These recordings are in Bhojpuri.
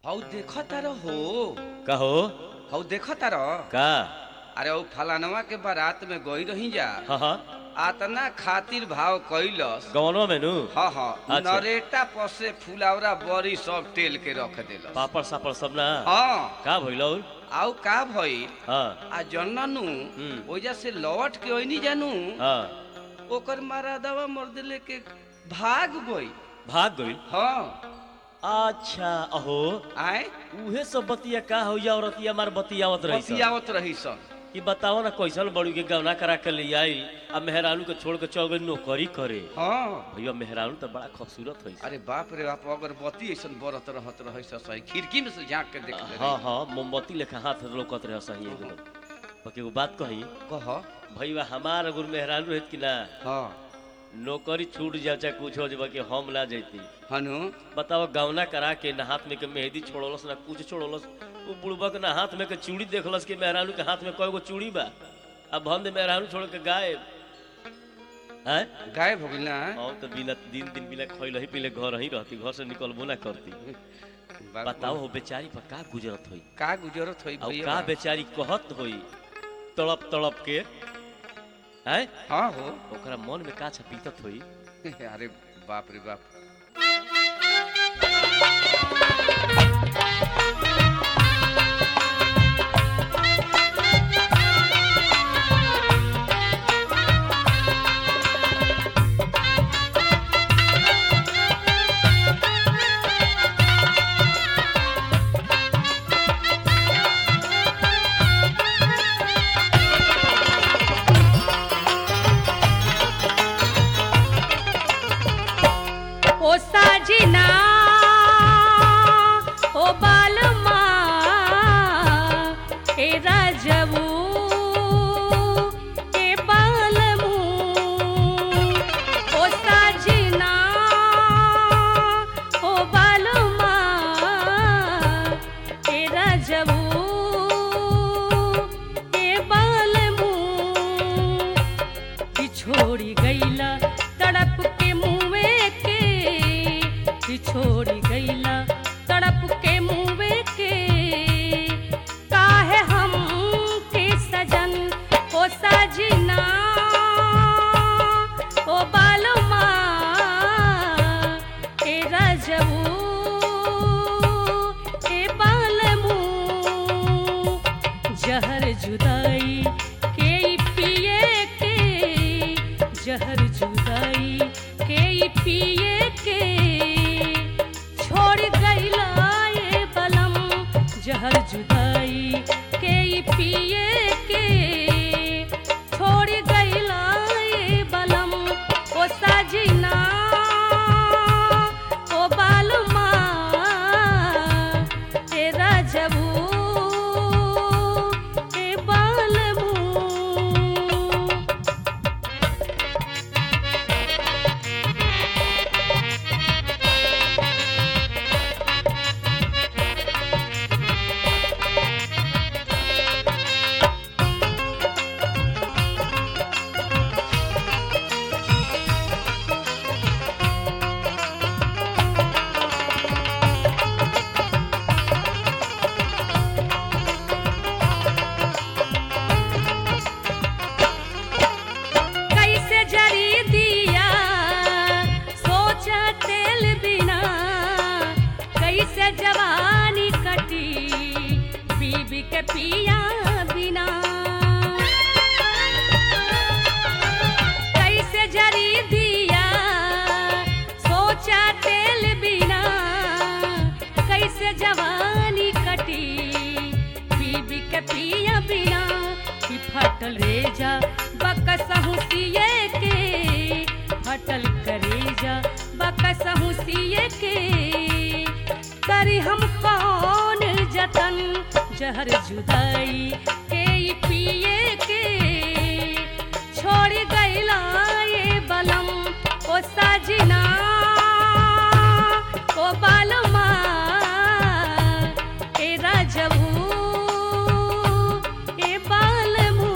हौ देख तार हो कहो हौ देख तार का अरे हौ फलानवा के बारात में गई रही जा हाँ हाँ आतना खातिर भाव कैलस गवनवा में नु हाँ हाँ अच्छा। नरेटा पसे फुलावरा बड़ी सब तेल के रख दिलस पापड़ सापड़ सब ना हाँ का भइलो आउ का भई हाँ आ जननु हम्म। ओजा से लौट के ओइनी जानू हाँ ओकर मारा दवा मर्द लेके भाग गई भाग गइल हाँ अच्छा अहो आए उहे सब बतिया का हो या औरतिया मार बतियावत रही सन। बतियावत रही सन कि बताओ ना कैसन बड़ू के गवना करा के ले आई अब मेहरानू के छोड़ के चल गई नौकरी करे हाँ भैया मेहरानू तो बड़ा खूबसूरत है अरे बाप रे बाप अगरबत्ती ऐसन बरत रहत रही सही खिड़की में से झाँक के देख ले हाँ हाँ मोमबत्ती लेखा हाथ लोकत रहे सही एकदम बाकी एगो बात कही कह भैया हमार अगर मेहरानू रहत कि ना हाँ नौकरी छूट जाए चाहे कुछ हो जाए कि हम ना जैती हनु बताओ गवना करा के ना हाथ में के मेहंदी छोड़लस ना कुछ छोड़लस वो बुढ़बा के ना हाथ में के चूड़ी देखलस कि मेहरानू के हाथ में कय गो चूड़ी बा अब हम दे मेहरानू छोड़ के गायब हैं गायब हो गई ना हम तो बिना दिन दिन बिना खैल ही पीले घर ही रहती घर से निकलबो ना करती बाप- बताओ हो बेचारी पर का गुजरत होई का गुजरत होई और भैया का बेचारी कहत होई तड़प तड़प के हैं हाँ हो ओकरा मन में का छपीतत होई अरे बाप रे बाप ओ साजना ओ बालमा ए राजबू ए बालमू ओ साजना ओ बालमा ए राजबू ए बालमू छोड़ी गईला तड़प के मुँहे के छोड़ी गईला तड़प के मुँहे के काहे हम के सजन ओ सजना ओ बालमा ए रजबू ए बालमू जहर जुदाई के ई पिए के जहर जुदाई के ई पिए के छोड़ गईला ये बलम जहर जुदाई के ई पिए के छोड़ गईला ये बलम ओ सजना ओ बालमा ए राजबू ए बालमू कैसे जरी दिया सोचा तेल बिना कैसे जवानी कटी बीबी के पिया बिना कैसे जरी दिया सोचा तेल बिना कैसे जवानी कटी बीबी के पिया बिना कि फटल रेजा बकसहु सिए के फटल करेजा बकसहु सिए के करी हम कौन जतन जहर जुदाई के ई पिए के छोड़ गईला ये बलम ओ सजना ओ बालमा ए राजबू ए बालमू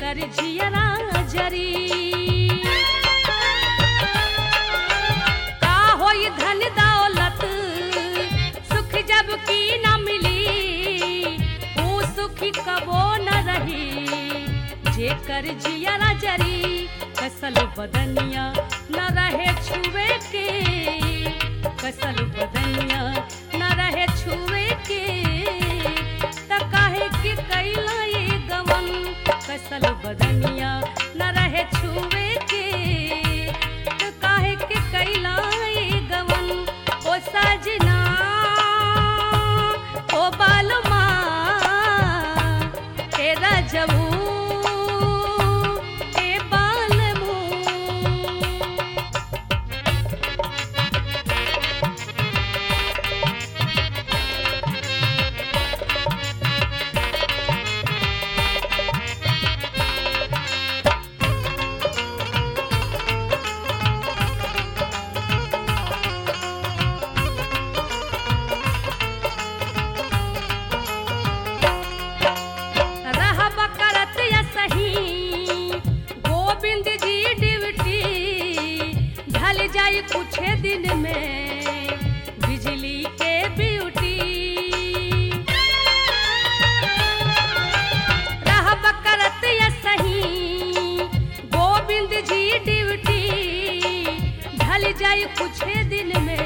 जेकर जियरा जरी का होई धन दौलत सुख जब की न मिली ऊ सुखी कबो न रही जेकर जियरा जरी कसल बदनिया न रहे छुए के कसल बदनिया न रहे छुए के त काहे के कैला ये गवन कसल बदनिया न रहे छुए के त काहे के कैला ये गवन ओ सजना ओ बालमा तेरा जबू ए बालमू रहब करत या सही गोविंद जी ड्यूटी ढल जाई कुछ दिन में बिजली के ब्यूटी रहब करत या सही गोविंद जी ड्यूटी ढल जाई कुछ दिन में